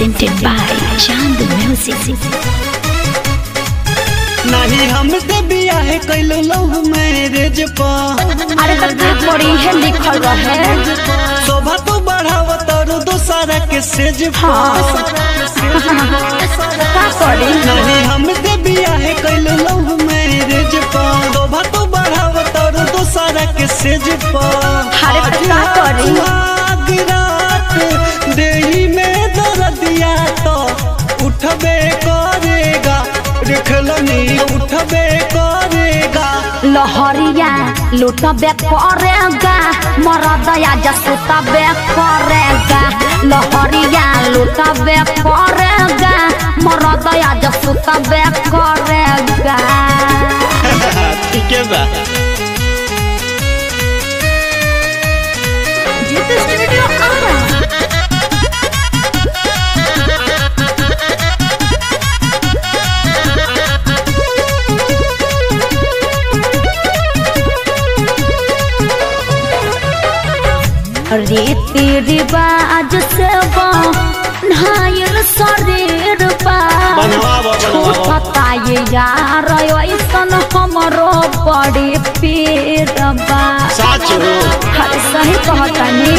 presented by Chand Music. नहीं हमसे बियाह कैलो लव मैरिज पर अरे तो देख बड़ी है लिखल रहे शोभा तो बढ़ाव तारू दोसरा के सेज पर का करी नहीं हमसे बियाह कैलो लव मैरिज पर शोभा तो बढ़ाव तारू दोसरा के सेज पर अरे तो का करी? सुहाग रात देही में दर्दिया तो उठबे करेगा देखलनी उठबे करेगा लहरिया लुटबे करेगा मरदया जसुतबे करेगा लहरिया लुटबे करेगा मरदया जसुतबे करेगा ठीक है बा जीत स्टूडियो आ रहा रीति रिवाज से नहायल शरीर पा बनवाबो, बनवाबो। पता ये यार ऐसन हमरो बड़ी पीर बा साचो हर सही कहतनी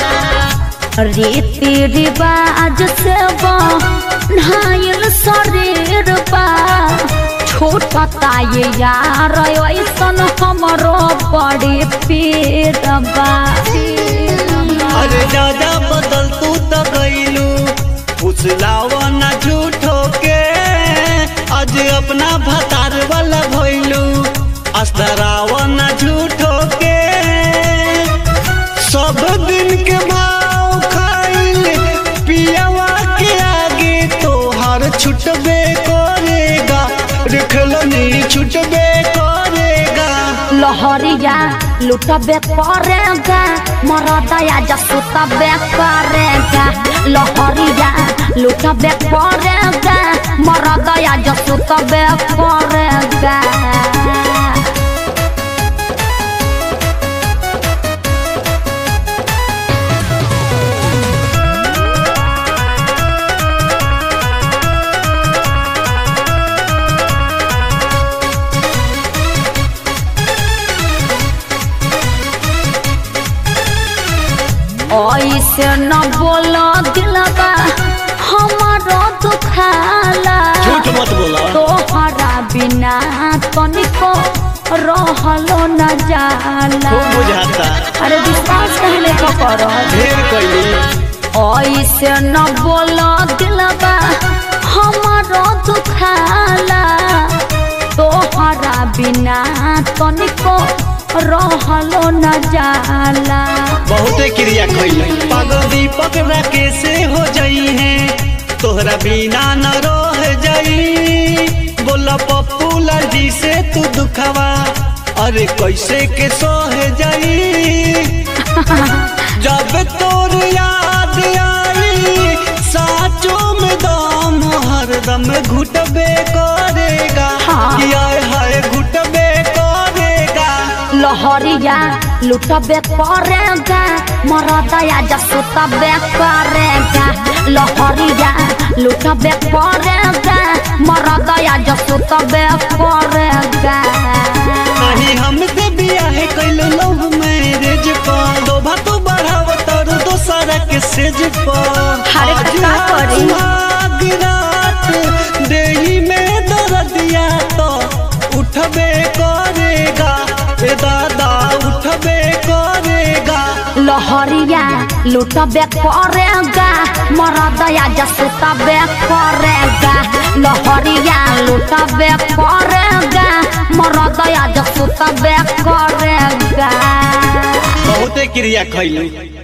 रीति रिवाज से नहायल शरीर बा छोटता ये यार ऐसन हमरो बड़ी पीर बा अरे दादा बदल तू तो गईलू फुसलावा ना झूठो के आज अपना भतार वाला भइलू अस्तरावा ना झूठो के सब दिन के भाव खाइल पियावा के आगे तो हर छुटबे करेगा रखलनी छुटबे करेगा लहरिया लुटबे करेगा मरदया जसुतबे करेगा लहरिया लुटबे करेगा मरदया जसुतबे करेगा ऐसे न बोलो दिलबा हमारो दुखाला झूठ मत बोला तोहरा बिना तनिको रहलो न जाला खूब बुझाता अरे विश्वास कहले का करो ढेर कैली ऐसे न बोलो दिलबा हमारो दुखाला तोहरा बिना तनिको रहलो न जाला बहुते क्रिया कैली पागल दीपक राकेश हो जाई है तोहरा बिना न रह जाई बोला पप्पू लाल जी से तू दुखवा अरे कैसे के सह जाई जब तोर याद आई साचो में दम हरदम घुटबे करेगा हाँ। कि आय हाय घुटबे करेगा लहरिया लुटबे करेगा मरदया जसुतबे करेगा लहरिया लुटबे करेगा मरदया जसुतबे करेगा नहीं हमसे बियाह कैलो लव मैरिज पर दोभा तो बढ़ाव तर दोसरा के सेज पर अरे आज का करी? सुहाग रात देही में दर्दिया तो उठबे करेगा ए दादा उठबे करेगा लहरिया लुटबे करेगा मरदया जसुतबे करेगा लहरिया लुटबे करेगा मरदया जसुतबे करेगा बहुते क्रिया कैली